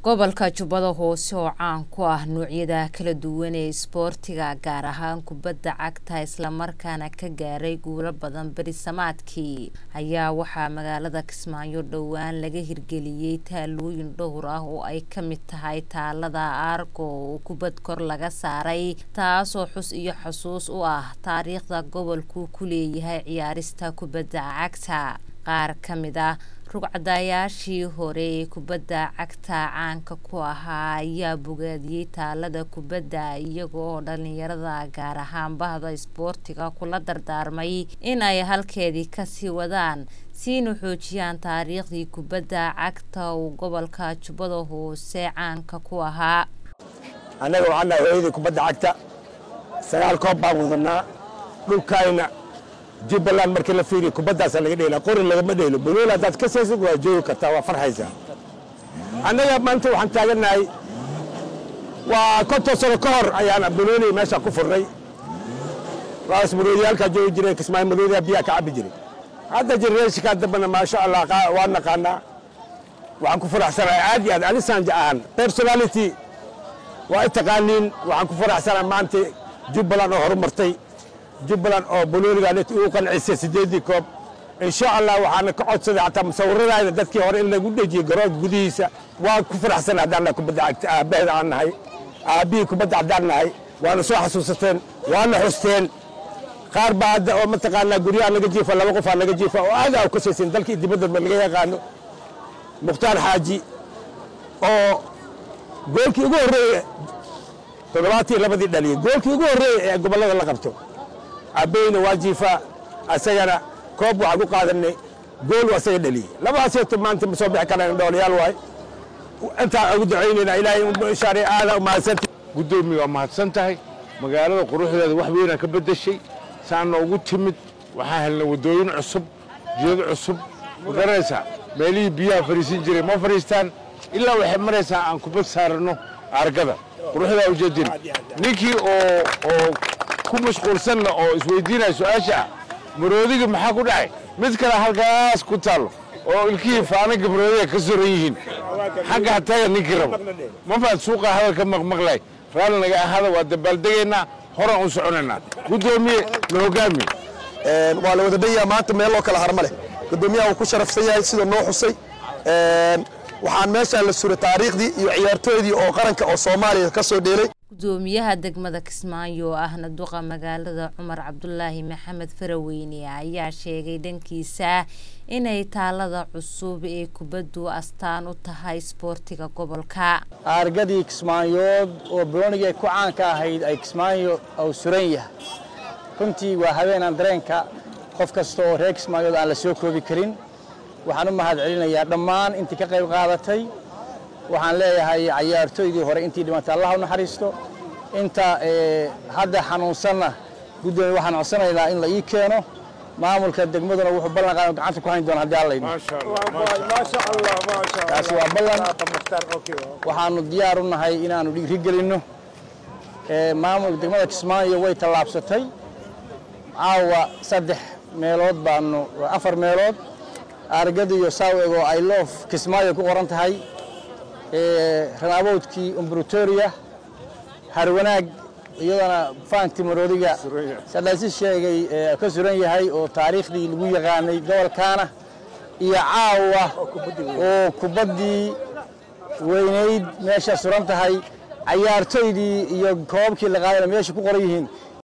gobolka jubbada hoose oo caan ku ah noocyada kala duwan ee isboortiga gaar ahaan kubadda cagta islamarkaana ka gaaray guulo badan berisamaadkii ayaa waxaa magaalada kismaayo dhowaan laga hirgeliyey taalooyin dhowr ah oo ay ka mid tahay taalada aargo oo kubad kor laga saaray taasoo xus iyo xusuus u ah taariikhda gobolku ku leeyahay ciyaarista kubadda cagta qaar ka mid ah rugcadayaashii hore ee kubadda cagta caanka ku ahaa ayaa bogaadiyey taalada kubadda iyaga oo dhalinyarada gaar ahaan bahda isboortiga kula dardaarmay in ay halkeedii kasii wadaan siina xoojiyaan taariikhdii kubadda cagta uu gobolka jubbada hoose caanka ku ahaa annaga waxaan nahay hooyadii kubadda cagta sagaal koob baan wadanaa dhulkaayna jubbaland markii la fiiriyo kubaddaasaa laga dheelaa qori lagama dheelo banooli haddaad ka saysid waa joogi kartaa waa farxaysaa annaga maanta waxaan taagannahay waa konton sano ka hor ayaan banooli meesha ku furnay waas maroodiyaalkaa joogi jiray kismaayo maroodiyaa biyaa ka cabbi jiray hadda genereeshinkaa dambana maasha allah waa naqaanaa waxaan ku faraxsanahay aad iyo aad anisaanja ahan personality waa i taqaaniin waxaan ku faraxsanahay maanta jubbaland oo horumartay jubbaland oo banooligan uu qancisay sideedii koob insha allah waxaana ka codsaday xataa musawiradaayda dadkii hore in lagu dhejiyey garoonka gudihiisa waan ku faraxsana haddaan nahay kubadda cagta aabbaheeda aan nahay aabbihii kubadda haddaan nahay waana soo xasuusateen waana xusteen qaar baa hadda oo mataqaanaa guryaha laga jiifa laba qofaa laga jiifa oo aad aa u kasaysin dalkii dibadda laga yaqaano mukhtaar xaaji oo goolkii ugu horreeye toddobaatii labadii dhaliyey goolkii ugu horreeye ee gobollada la qabto abbeyna waa jiifaa asagana koob waxaan ku qaadanay gool asaga dhaliyey labadaaseeto maanta ma soo bixi karaan dhoolayaal waay intaan ugu ducaynayna ilaahay shaare aada u mahadsanta guddoomiye waa mahadsan tahay magaalada quruxdeeda wax weynaa ka beddeshay saana ugu timid waxaan helnay waddooyin cusub jidad cusub ma garanaysaa meelihii biyaha fariisin jiray ma fariistaan ilaa waxay maraysaa aan kubad saaranno argada quruxdaa ujeedin ninkii oo oo ku mashquulsanna oo isweydiinaya su-aasha ah maroodiga maxaa ku dhacay mid kale halkaas ku taallo oo ilkihii faanaga maroodiga ka soran yihiin xagga hataga ninkii rabo ma faad suuqa hadalka maqmaqlay raalli naga ahada waa dabaaldegaynaa horaan u soconaynaa guddoomiye na hogaamiye waa la wada dhanyaha maanta meel loo kala harma leh guddoomiyaha uu ku sharafsan yahay sida noo xusay waxaan meeshaan la suray taariikhdii iyo ciyaartooydii oo qaranka oo soomaaliya ka soo dheelay gudoomiyaha degmada kismaayo oo ahna duqa magaalada cumar cabdulaahi maxamed faraweyne ayaa sheegay dhankiisa inay taalada cusub ee kubaddu astaan u tahay isboortiga gobolka aargadii kismaayood oo baloonigii ay ku caanka ahayd ay kismaayo uu suran yahay runtii waa habeenaan dareenka qof kasta oo reer kismaayood aan la soo koobi karin waxaan u mahad celinayaa dhammaan intii ka qayb qaadatay waxaan leeyahay cayaartooydii hore intii dhimatay allah u naxariisto inta hadda xanuunsanna guddoomiye waxaan codsanaynaa in la ii keeno maamulka degmaduna wuxuu ballan qaadan gacanta ku hayn doona haddii alla idmo taasi waa ballan waxaanu diyaar u nahay inaannu dhiiri gelinno maamulka degmada kismaayo way tallaabsatay caawa saddex meelood baanu afar meelood argada iyo saawego ay loof kismaayo ku qoran tahay ranaabowdkii umbratoria harwanaag iyadana faanti maroodiga sadhaasi sheegay ka suran yahay oo taariikhdii lagu yaqaanay gobolkaana iyo caawa oo kubaddii weynayd meesha suran tahay cayaartoydii iyo koobabkii la qaadana meesha ku qoran yihiin